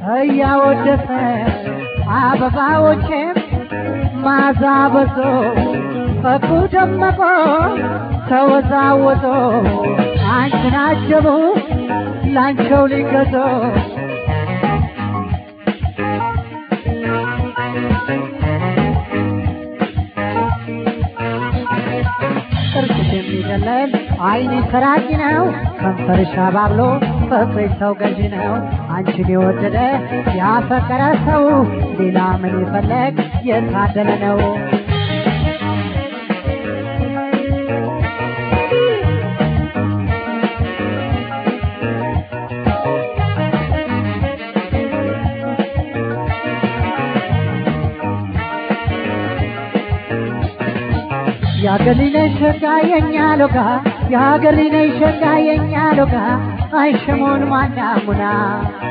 እያወደሰ አበባዎቼም ማዛ በዞ ፈኩ ደመቆ ተወዛወዞ አንቺን አጀቡ ላንቸው ሊገዞ ጥርስሽ የሚደለል አይኔ ሰራቂ ነው ከንፈርሽ አባብሎ ፍቅርሽ ሰው ገዢ ነው አንቺን የወደደ ያፈቀረ ሰው ሌላ ምን ይፈለግ የታደለ ነው የሀገር ልጅ ነሽ ሸጋ የኛ ሎጋ የሀገር ልጅ ነሽ ሸጋ የኛ ሎጋ አይሸሞን ማናሙና